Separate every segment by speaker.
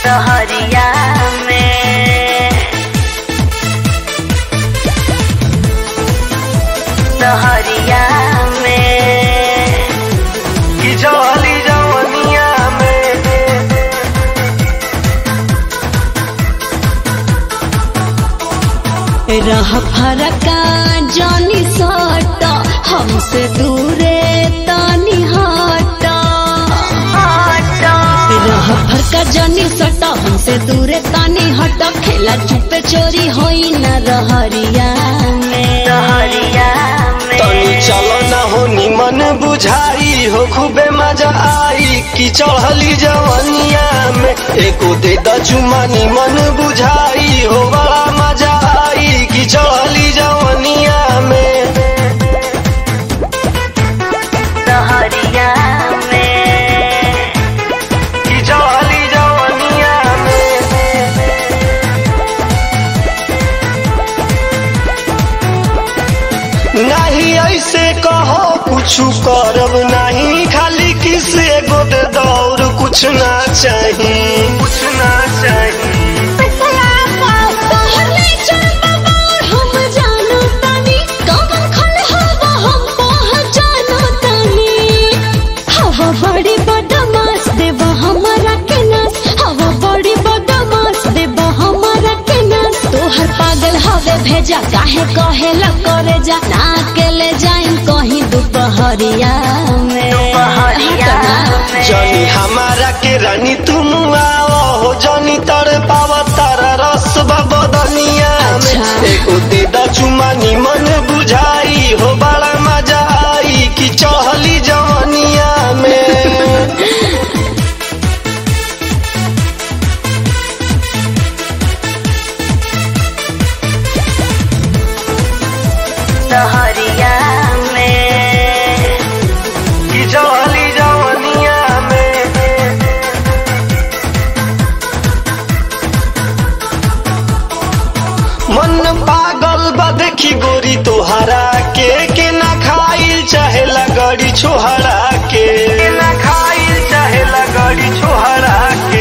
Speaker 1: सहरिया में सहरिया में
Speaker 2: कि जवाली जवनिया में
Speaker 3: रह फरका जानी सट हमसे दूरे तानी हट रह फरका जानी सट हमसे दूरे तानी हट खेला चुपे चोरी होई न रहरिया में
Speaker 1: सहरिया में
Speaker 2: तनी चलो न हो निमन बुझाई हो खूबे मजा आई कि चढ़ली जवनिया में एको दे द चुमा निमन बुझाई हो बड़ा मजा आई कि चढ़ली जवनिया में
Speaker 1: सहरिया में
Speaker 2: कि चढ़ली जवनिया में नहीं ऐसे कहो कुछ करब नहीं खाली किसे गो दे दौर कुछ ना चाहिए कुछ ना चाहिए
Speaker 3: हम जानो तानी कब खल हवा हम पहचानो तानी हवा बड़ी बदमाश देवा हमारा के नास हवा बड़ी बदमाश देवा हमारा के नास तोहर पागल हवे भेजा काहे कहेला करे जा ना के ले जाइन कहीं दोपहरिया में
Speaker 1: दोपहरिया में
Speaker 2: जनी हमारा के रानी तुम आओ हो जनी तर पावा तारा रस बदनिया में
Speaker 3: अच्छा।
Speaker 2: एको दे द चुमा निमन बुझाई हो बड़ा मजा आई कि चढ़ली जवनिया में
Speaker 1: सहरिया में
Speaker 2: कि चढ़ली जवनिया में मन पागल बा देखी गोरी तोहरा के के ना खाइल चाहे लगड़ी छोहरा के ना खाइल चाहे लगड़ी छोहरा के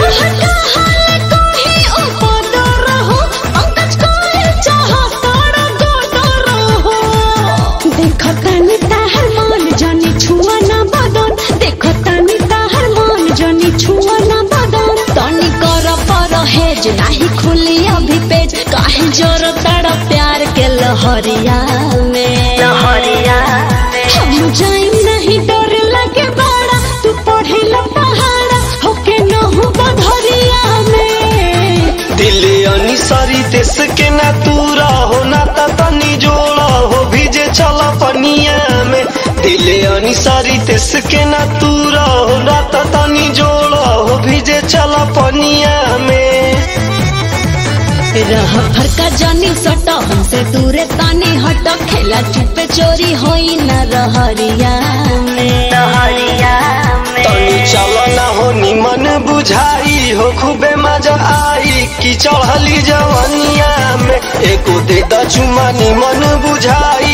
Speaker 3: नाही खुली अभी पेज काहे जोर तड़ प्यार के लहरिया में
Speaker 1: सहरिया में
Speaker 3: हम जाइम नहीं डर लगे बड़ा तू पढ़ेला पहाड़ा होके न हो बधरिया में
Speaker 2: दिले अनिसरी देश के ना तूरा हो ना ता तनी जोड़ा हो भीजे चल पनिया में दिले अनिसरी देश के ना तूरा हो ना ता तनी जोड़ा हो भीजे चल पनिया में
Speaker 3: रह फरका जानी सट हमसे दूरे तानी हट खेला चुपे चोरी होई न रहरिया में
Speaker 1: सहरिया में
Speaker 2: तनी चल ना हो निमन बुझाई हो खूबे मजा आई कि चढ़ली जवनिया में एको दे द चुमा निमन बुझाई